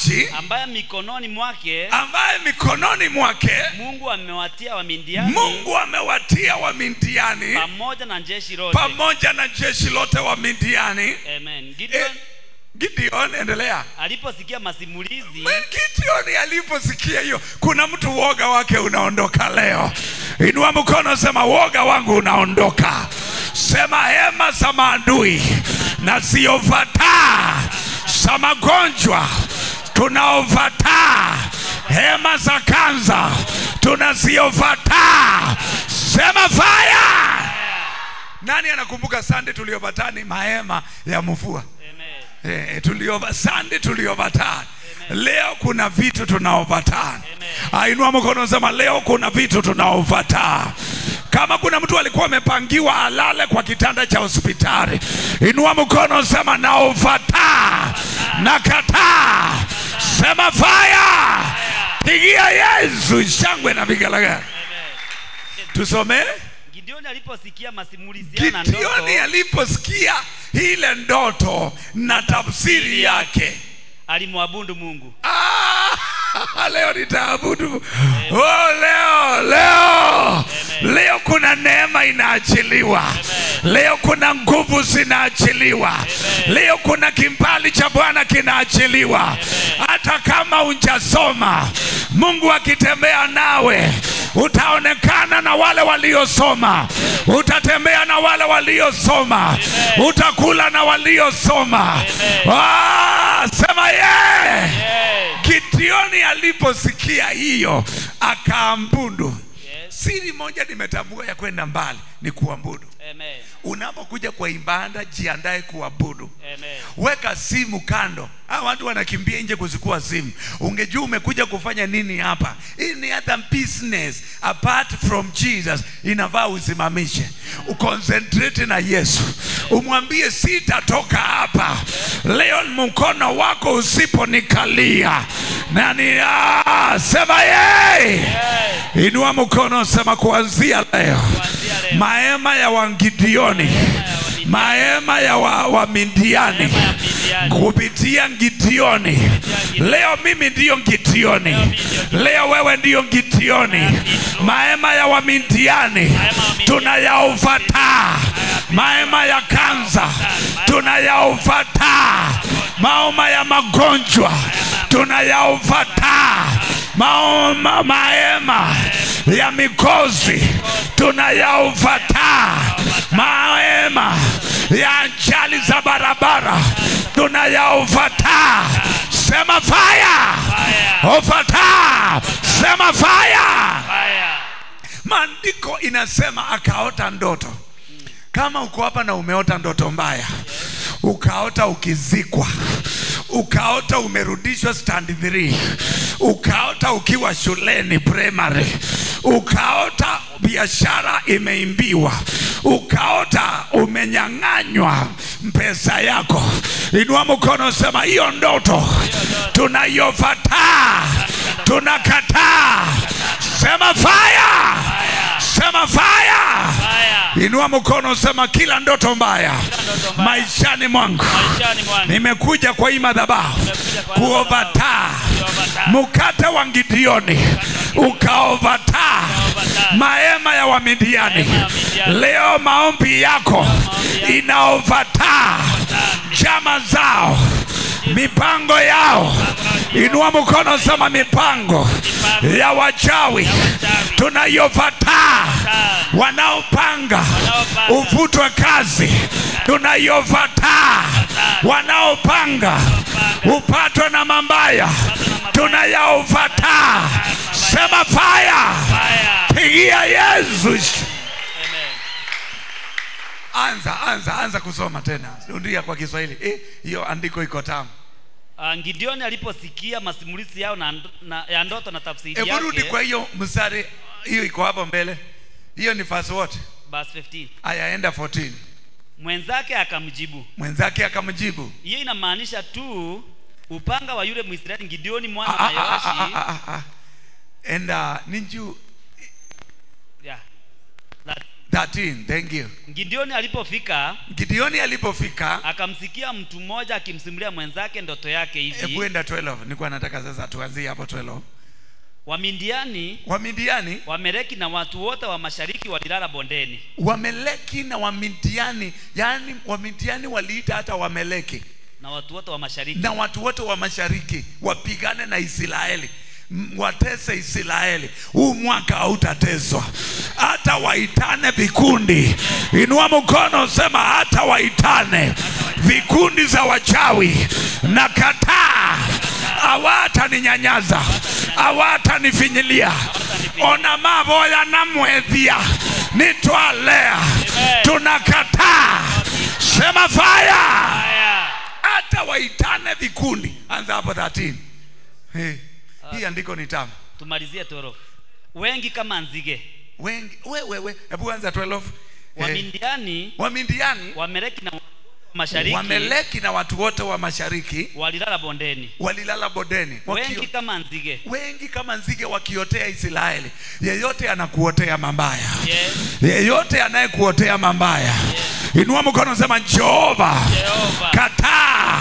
maji ambaye mikononi mwake ambaye mikononi mwake Mungu amewatia Wamidiani mungu amewatia wamindiani pamoja na jeshi lote. pamoja na jeshi lote wa mindiani Amen. Gideon Eh, gideon endelea aliposikia masimulizi gideoni aliposikia hiyo kuna mtu uoga wake unaondoka leo inua mkono sema uoga wangu unaondoka sema hema za maadui na ziovataa za magonjwa tunaovataa hema za kanza tunaziovataa sema faya nani anakumbuka sande tuliovatani mahema ya mvua Amen. Eh, tuliova sande tuliovatana leo kuna vitu tunaovatana ainua mkono sema leo kuna vitu tunaovatana kama kuna mtu alikuwa amepangiwa alale kwa kitanda cha hospitali inua mkono sema naovataa nakataa sema faya pigia yesu shangwe na vigalagala tusomee Gideoni aliposikia masimulizi yao na gideoni ndoto aliposikia ile ndoto na tafsiri yake alimwabudu Mungu. Ah, leo nitaabudu oh, leo leo leo kuna neema inaachiliwa leo kuna nguvu zinaachiliwa leo kuna kimbali cha bwana kinaachiliwa hata kama unjasoma mungu akitembea nawe utaonekana na wale waliosoma utatembea na wale waliosoma utakula na waliosoma ah, sema ye yeah. Yes. Gideoni aliposikia hiyo akaambudu. Yes. Siri moja nimetambua ya kwenda mbali ni kuabudu. Amen. Unapokuja kwa ibada, jiandae kuabudu. Amen. Weka simu kando. Hawa watu wanakimbia nje kuzikua simu. Ungejua umekuja kufanya nini hapa. Hii ni hata business apart from Jesus, inafaa usimamishe, uconcentrate na Yesu, umwambie sitatoka hapa leo, mkono wako usiponikalia nani ah, sema yeye Yes. Inua mkono sema kuanzia leo Kuanzia leo. mahema ya Wangidioni, mahema ya wa, wa Midiani Neema ya Midiani. kupitia Gideoni. Leo mimi ndiyo Gideoni, leo wewe ndiyo Gideoni. Mahema ya Wamidiani tunayauvataa, mahema ya Kanza tunayauvataa, maoma ya magonjwa tunayauvataa, maoma mahema ya mikozi tunayauvataa, mahema ya ajali za barabara tunayauvataa. Sema fire, Fire. uvataa. Sema fire. Fire. Maandiko inasema akaota ndoto. Kama uko hapa na umeota ndoto mbaya, ukaota ukizikwa, ukaota umerudishwa stand 3, ukaota ukiwa shuleni primary, ukaota biashara imeimbiwa, ukaota umenyang'anywa pesa yako, inua mkono, sema hiyo ndoto tunayovataa, tunakataa. Sema fire, sema fire. Fire. Inua mkono sema kila ndoto mbaya ndoto mbaya. maishani mwangu Maishani mwangu. nimekuja kwa hii madhabahu Nimekuja kwa hii kuovataa Kuovataa. mkate wa Gideoni ukaovataa Ukaovataa. mahema ya Wamidiani. Mahema ya Midiani. Leo maombi yako maombi yako. inaovataa chama zao mipango yao. Inua mkono sema mipango Mipango. ya wachawi wachawi. tunayovataa wanaopanga Wanaopanga. uvutwe kazi tunayovataa wanaopanga upatwe na mambaya tunayaovataa sema faya Fire. pigia yesu Amen. anza anza anza kusoma tena rudia kwa kiswahili Eh, hiyo andiko iko tamu Ah, Gideoni aliposikia masimulizi yao na, na, ya ndoto na tafsiri hebu rudi yake kwa hiyo mstari hiyo iko hapo mbele hiyo ni verse what verse 15 aya enda 14 mwenzake akamjibu mwenzake akamjibu hiyo inamaanisha tu upanga wa yule mwisraeli gideoni mwana Ah, wa ah, ah, ah, yoashi ah, ah, ah. enda ninju yeah. That, 13 thank you gideoni alipofika gideoni alipofika akamsikia mtu mmoja akimsimulia mwenzake ndoto yake hebu hivi enda 12 nilikuwa nataka sasa tuanzie hapo 12 wamidiani wamidiani wameleki na watu wote wa mashariki walilala bondeni wameleki na wamidiani yaani wamidiani waliita hata wameleki na watu wote wa mashariki na watu wote wa mashariki wapigane na israeli M- watese israeli huu mwaka hautateswa hata waitane vikundi inua mkono sema hata waitane vikundi za wachawi na kataa hawataninyanyasa hawatanifinyilia ona mavoya namwethia nitwalea tunakataa sema faya haya hata waitane vikundi anza hapo 13 hey. hii andiko ni tamu tumalizie toro wengi kama nzige wengi wewewe hebu anza 12 hey. wamindiani wamindiani wameleki na mashariki wameleki na watu wote wa mashariki walilala bondeni walilala bodeni wengi Wakio, kama nzige wengi kama nzige wakiotea israeli yeyote anakuotea mambaya yes. yeyote anayekuotea mambaya inua mkono sema jehova Jehova kataa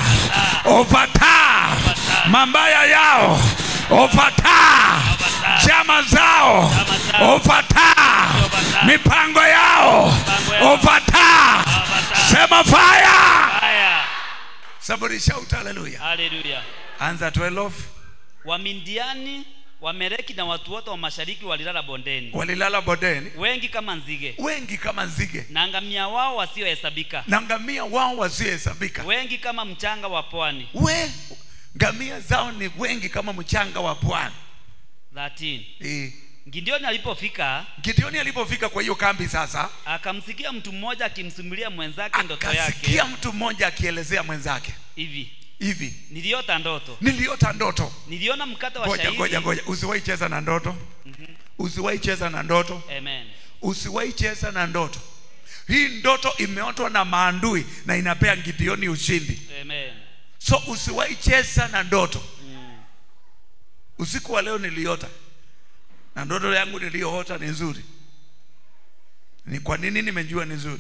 ofataa mambaya yao ofataa chama zao zao. ofataa Ofataa. mipango yao Mipango yao. ofataa Ofataa. sema faya haya somebody shout hallelujah haleluya anza 12 wamindiani wameleki na watu wote wa mashariki walilala bondeni walilala bodeni wengi kama nzige wengi kama nzige na ngamia wao wasiohesabika na ngamia wao wasiohesabika wengi kama mchanga wa pwani we ngamia zao ni wengi kama mchanga wa pwani 13 Eh. gideoni alipofika gideoni alipofika kwa hiyo kambi sasa akamsikia mtu mmoja akimsimulia mwenzake ndoto yake akasikia mtu mmoja akielezea mwenzake hivi hivi niliota ndoto niliota ndoto niliona mkate wa ngoja shahidi ngoja ngoja usiwahi cheza na ndoto usiwahi cheza na ndoto amen usiwahi cheza na ndoto hii ndoto imeotwa na maandui na inapea gideoni ushindi amen so usiwahi cheza na ndoto mm. usiku wa leo niliota na ndoto yangu niliyoota ni nzuri ni kwa nini nimejua ni nzuri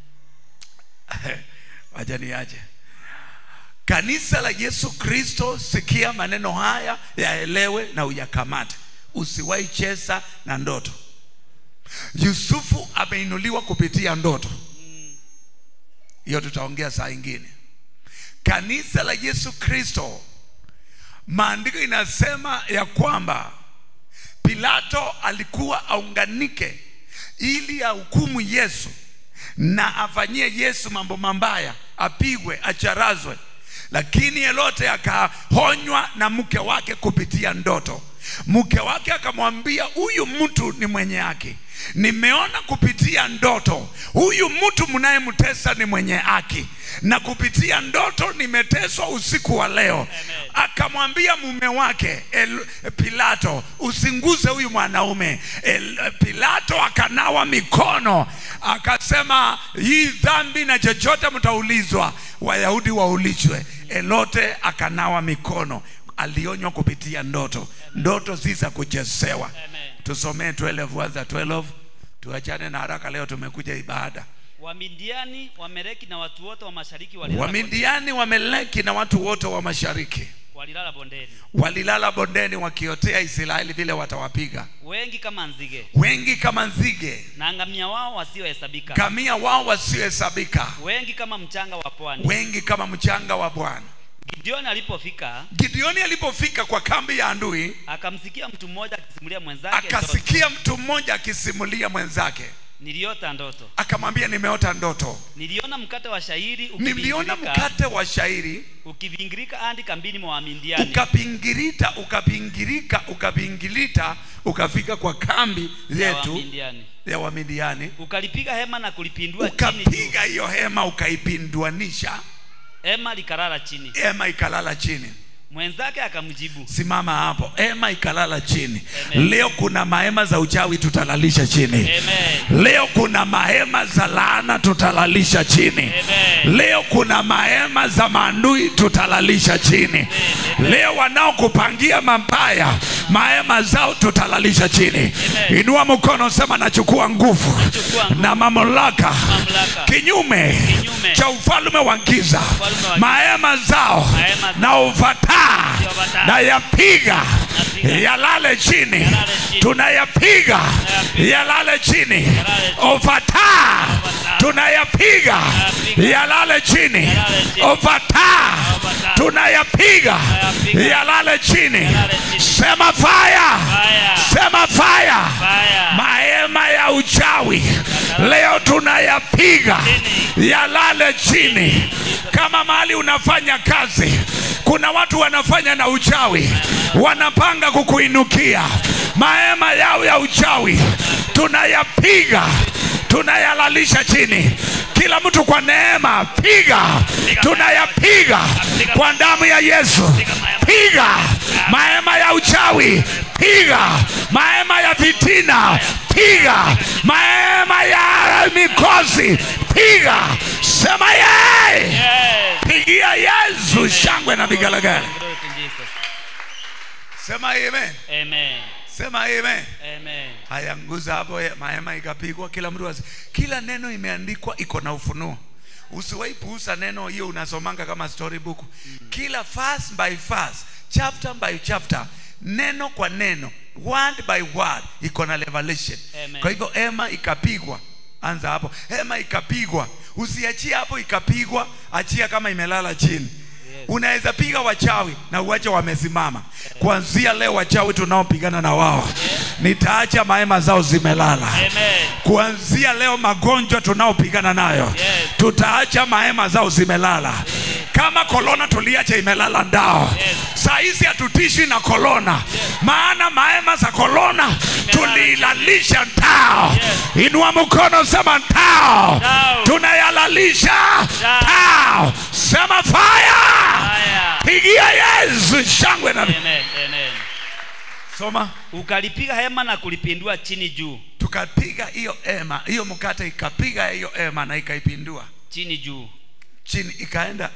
wacha niache kanisa la yesu kristo sikia maneno haya yaelewe na uyakamate usiwahi cheza na ndoto yusufu ameinuliwa kupitia ndoto hiyo tutaongea saa ingine kanisa la yesu kristo maandiko inasema ya kwamba pilato alikuwa aunganike ili ahukumu yesu na afanyie yesu mambo mambaya apigwe acharazwe lakini yelote akahonywa na mke wake kupitia ndoto mke wake akamwambia huyu mtu ni mwenye haki nimeona kupitia ndoto huyu mtu mnayemtesa ni mwenye haki na kupitia ndoto nimeteswa usiku wa leo akamwambia mume wake El, pilato usinguze huyu mwanaume El, pilato akanawa mikono akasema hii dhambi na chochote mtaulizwa wayahudi waulizwe elote akanawa mikono alionywa kupitia ndoto ndoto si za kuchezewa Amen. tusomee 12 anza 12 tuachane na haraka leo tumekuja ibada wamidiani wameleki na watu wote wa mashariki walilala, bondeni. wamidiani wameleki na watu wote wa mashariki walilala bondeni walilala bondeni wakiotea israeli vile watawapiga wengi kama nzige wengi kama nzige na ngamia wao wasiohesabika kamia wao wasiohesabika wengi kama mchanga wa pwani wengi kama mchanga wa bwana gideoni alipofika gideoni alipofika kwa kambi ya andui akamsikia mtu mmoja akisimulia mwenzake ndoto. akasikia mtu mmoja akisimulia mwenzake niliota ndoto akamwambia nimeota ndoto niliona mkate wa shairi niliona ukivingirika- mkate wa shairi ukivingirika hadi kambini mwa wamindiani ukapingirita ukapingirika ukapingilita ukafika kwa kambi ya yetu Wamindiani. ya wamidiani ukalipiga hema na kulipindua chini juu. ukapiga hiyo hema ukaipinduanisha hema likalala chini hema ikalala chini mwenzake akamjibu simama hapo hema ikalala chini Amen. leo kuna mahema za uchawi tutalalisha chini Amen. leo kuna mahema za laana tutalalisha chini Amen. leo kuna mahema za maandui tutalalisha chini leo wanaokupangia mabaya mahema zao tutalalisha chini Amen. inua mkono sema nachukua nguvu Nachukua nguvu na mamlaka mamlaka kinyume Kinyume. cha ufalme wa giza Ufalme wa giza. mahema zao Mahema zao. na uvataa Uvataa. na yapiga Napiga. yalale chini Yalale chini. tunayapiga Tunayapiga. yalale chini Yalale chini. uvataa Uvataa. tunayapiga Tunayapiga. yalale chini Yalale chini. uvataa Uvataa. tunayapiga Tunayapiga. yalale chini Yalale chini. sema fire Fire. sema fire Fire. mahema ya uchawi leo tunayapiga yalale chini kama mahali unafanya kazi kuna watu wanafanya na uchawi wanapanga kukuinukia mahema yao ya uchawi tunayapiga tunayalalisha chini kila mtu kwa neema piga tunayapiga kwa damu ya yesu piga mahema ya uchawi piga mahema ya vitina piga mahema ya mikosi piga sema yeye Yes. pigia yesu shangwe na vigalagala Glory to Jesus. sema amen Amen. sema amen Amen. haya nguza hapo ya- mahema ikapigwa kila mtu wasi. kila neno imeandikwa iko na ufunuo usiwahi puusa neno hiyo unasomanga kama storybook kila verse by verse chapter by chapter neno kwa neno word by word iko na revelation Amen. kwa hivyo hema ikapigwa anza hapo hema ikapigwa usiachie hapo ikapigwa achia kama imelala chini unaweza piga wachawi na uache wamesimama kuanzia leo wachawi tunaopigana na wao nitaacha mahema zao zimelala Amen. kuanzia leo magonjwa tunaopigana nayo Yes. tutaacha mahema zao zimelala kama kolona tuliacha imelala ndao Yes. saa hizi hatutishi na kolona maana mahema za kolona tuliilalisha ndao Yes. inua mkono sema ndao Ndao. tunayalalisha Ndao. ndao sema fire Fire. pigia yesu shangwe na Amen. Amen. soma Ukalipiga hema na kulipindua chini juu. tukapiga hiyo ema hiyo mkate ikapiga hiyo ema na ikaipindua Chini juu. chini ikaenda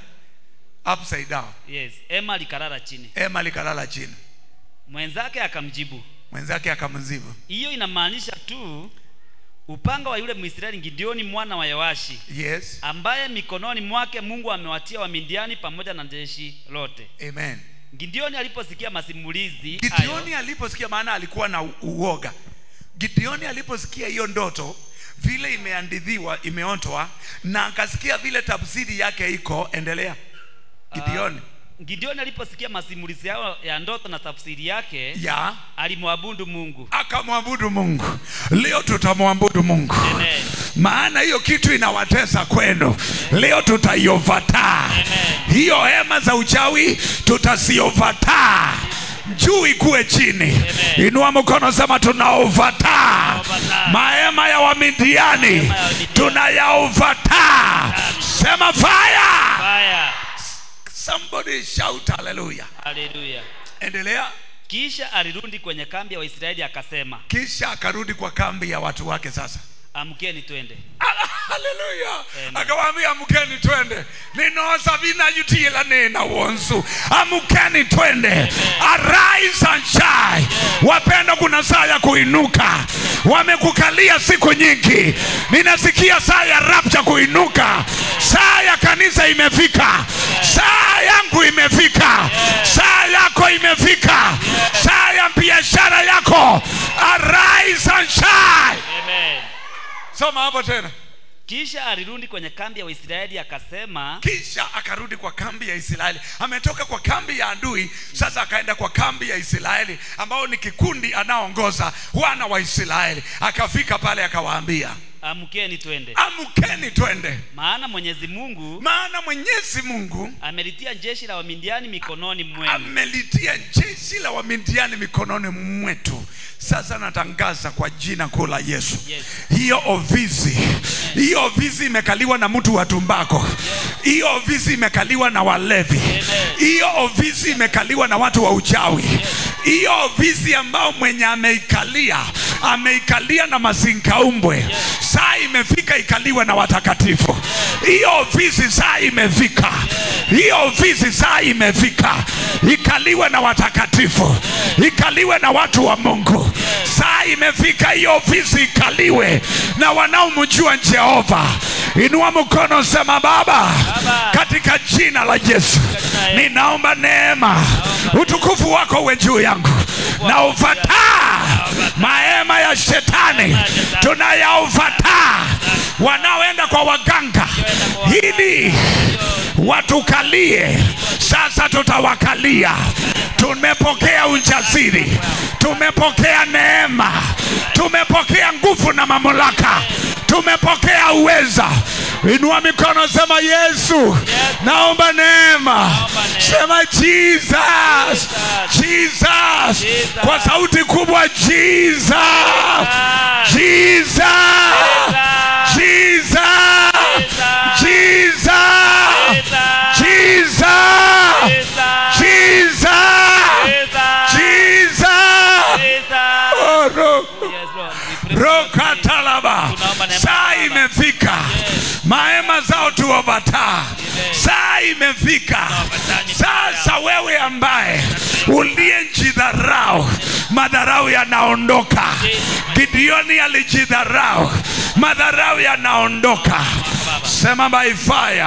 upside down Yes. Hema likalala chini. ema likalala chini Mwenzake akamjibu, mwenzake akamzibu hiyo inamaanisha tu upanga wa yule Mwisraeli Gideoni mwana wa Yoashi yes ambaye mikononi mwake Mungu amewatia Wamidiani pamoja na jeshi lote. amen Gideoni aliposikia masimulizi gideoni hayo, aliposikia maana alikuwa na u- uoga gideoni aliposikia hiyo ndoto vile imeandidhiwa imeontwa na akasikia vile tafsiri yake iko endelea gideoni Gideoni aliposikia masimulizi yao ya ndoto na tafsiri yake ya alimwabudu Mungu. akamwabudu mungu leo tutamwabudu mungu Amen. maana hiyo kitu inawatesa kwenu leo tutaiovataa hiyo hema za uchawi tutaziovataa juu ikuwe chini inua mkono sema tunaovataa Tunaovataa. mahema ya wamidiani ya Wamidiani. tunayaovataa sema fire Fire. somebody shout hallelujah Haleluya. endelea Kisha alirudi kwenye kambi ya Waisraeli akasema, kisha akarudi kwa kambi ya watu wake sasa amkeni twende. haleluya Amen. akawaambia amkeni twende ninoza vinayutila nina wonsu amkeni twende arise and shine wapenda kuna saa ya kuinuka wamekukalia siku nyingi ninasikia saa ya rapcha kuinuka saa ya kanisa imefika saa yangu imefika saa yako imefika saa ya biashara yako arise and shine Amen. soma hapo tena Kisha alirudi kwenye kambi ya Waisraeli akasema, kisha akarudi kwa kambi ya israeli ametoka kwa kambi ya adui sasa akaenda kwa kambi ya israeli ambao ni kikundi anaongoza wana wa israeli akafika pale akawaambia amkeni twende, amkeni twende maana Mwenyezi Mungu maana mwenyezi mungu amelitia jeshi la Wamidiani mikononi mwenu. amelitia jeshi la wamidiani mikononi mwetu sasa natangaza kwa jina kuu la yesu Yes. hiyo ofisi hiyo ofisi imekaliwa na mtu wa tumbako hiyo ofisi imekaliwa na walevi hiyo ofisi imekaliwa na watu wa uchawi hiyo ofisi ambao mwenye ameikalia ameikalia na mazinkaumbwe saa imefika ikaliwe na watakatifu hiyo ofisi saa imefika hiyo ofisi saa imefika ikaliwe na watakatifu ikaliwe na watu wa mungu saa imefika hiyo ofisi ikaliwe na wanaomjua jehova inua mkono sema baba Baba. katika jina la yesu ninaomba neema utukufu wako uwe juu yangu na ufataa mahema ya shetani tunayaufataa wanaoenda kwa waganga ili watukalie sasa tutawakalia tumepokea ujasiri tumepokea neema tumepokea nguvu na mamlaka tumepokea uweza inua mikono sema yesu naomba neema sema jesus jesus kwa sauti kubwa jesus jesus jesus jesus jesus jesus jesus Oh, no. rokatalaba Tunaomba neema saa Baba. imefika mahema zao tuovataa saa imefika sasa wewe ambaye uliyejidharau madharau yanaondoka gideoni alijidharau madharau yanaondoka sema by fire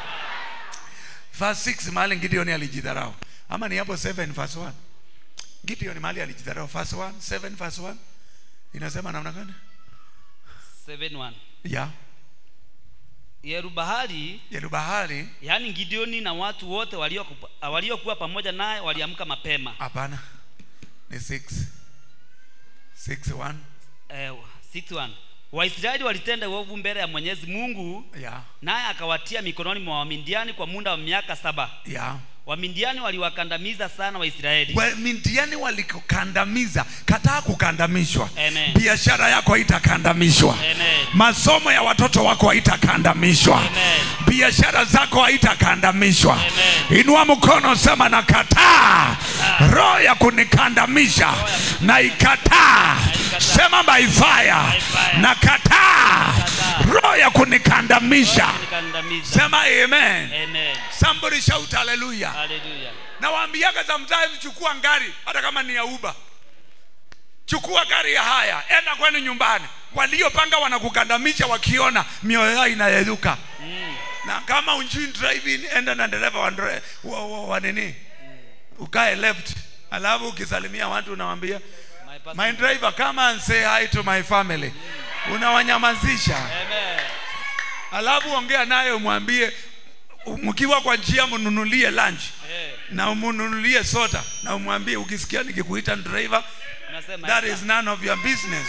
verse 6 mahali gideoni alijidharau ama ni hapo 7 verse 1 gideoni mahali alijidharau verse 1 7 verse 1 inasema namna gani 7:1. ya yerubahali yerubahali yaani gideoni na watu wote waliokuwa waliokuwa pamoja naye waliamka mapema hapana ni 6 6 1 eh, 6:1. waisraeli walitenda uovu mbele ya mwenyezi mungu ya naye akawatia mikononi mwa wamindiani kwa muda wa miaka saba ya wamindiani waliwakandamiza sana waisraeli wamindiani walikukandamiza kataa kukandamishwa Amen. biashara yako haitakandamishwa Amen. masomo ya watoto wako haitakandamishwa Amen. biashara zako haitakandamishwa Amen. inua mkono sema na kataa roho ya kunikandamisha na ikataa sema by fire fire. na kataa roho ya kunikandamisha Walikandamiza. sema amen Amen. somebody shout hallelujah Hallelujah. nawaambiaga sometimes chukua ngari hata kama ni ya uba chukua gari ya haya enda kwenu nyumbani waliopanga wanakukandamisha wakiona mioyo yao inayeyuka Mm. na kama unjui driving enda na dereva wa, ndre- wa, wa, wa nini ukae left alafu ukisalimia watu unawambia My pastor- my driver come and say hi to my family unawanyamazisha Amen. alafu ongea naye umwambie mkiwa kwa njia mnunulie lunch Eh, na umnunulie soda na umwambie ukisikia nikikuita driver unasema that sasa. is none of your business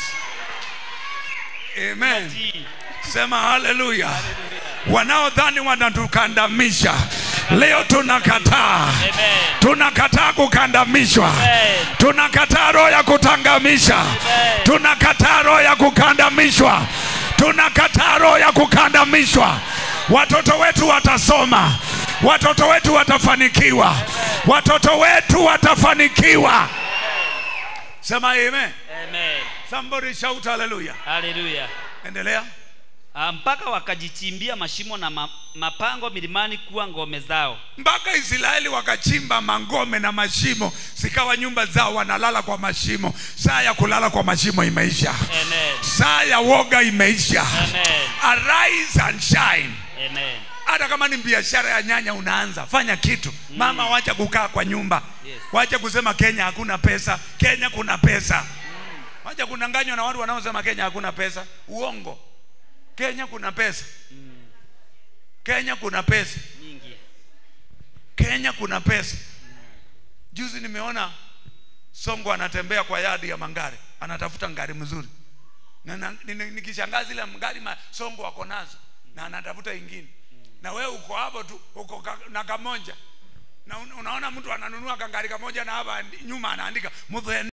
amen Tii. sema haleluya wanaodhani wanatukandamisha leo tunakataa Amen. tunakataa kukandamishwa Amen. tunakataa roho ya kutangamisha tunakataa roho ya kukandamishwa tunakataa roho ya kukandamishwa watoto wetu watasoma watoto wetu watafanikiwa watoto wetu watafanikiwa sema amen Amen. somebody shout hallelujah Hallelujah. endelea Ah, mpaka wakajichimbia mashimo na ma, mapango milimani kuwa ngome zao mpaka israeli wakachimba mangome na mashimo zikawa nyumba zao wanalala kwa mashimo saa ya kulala kwa mashimo imeisha Amen. saa ya woga imeisha Amen. arise and shine Amen. hata kama ni biashara ya nyanya unaanza fanya kitu mama wacha kukaa kwa nyumba Yes. wacha kusema kenya hakuna pesa kenya kuna pesa wacha kunanganywa na watu wanaosema kenya hakuna pesa uongo kenya kuna pesa kenya kuna pesa Nyingi. kenya kuna pesa juzi nimeona songo anatembea kwa yadi ya mangari anatafuta ngari mzuri na, na ni- ni- nikishangaa zile mgari ma, songo wako nazo na anatafuta ingine na wewe uko hapo tu uko ka, na kamoja na un, unaona mtu ananunua kangari kamoja na hapa andi- nyuma anaandika mudhe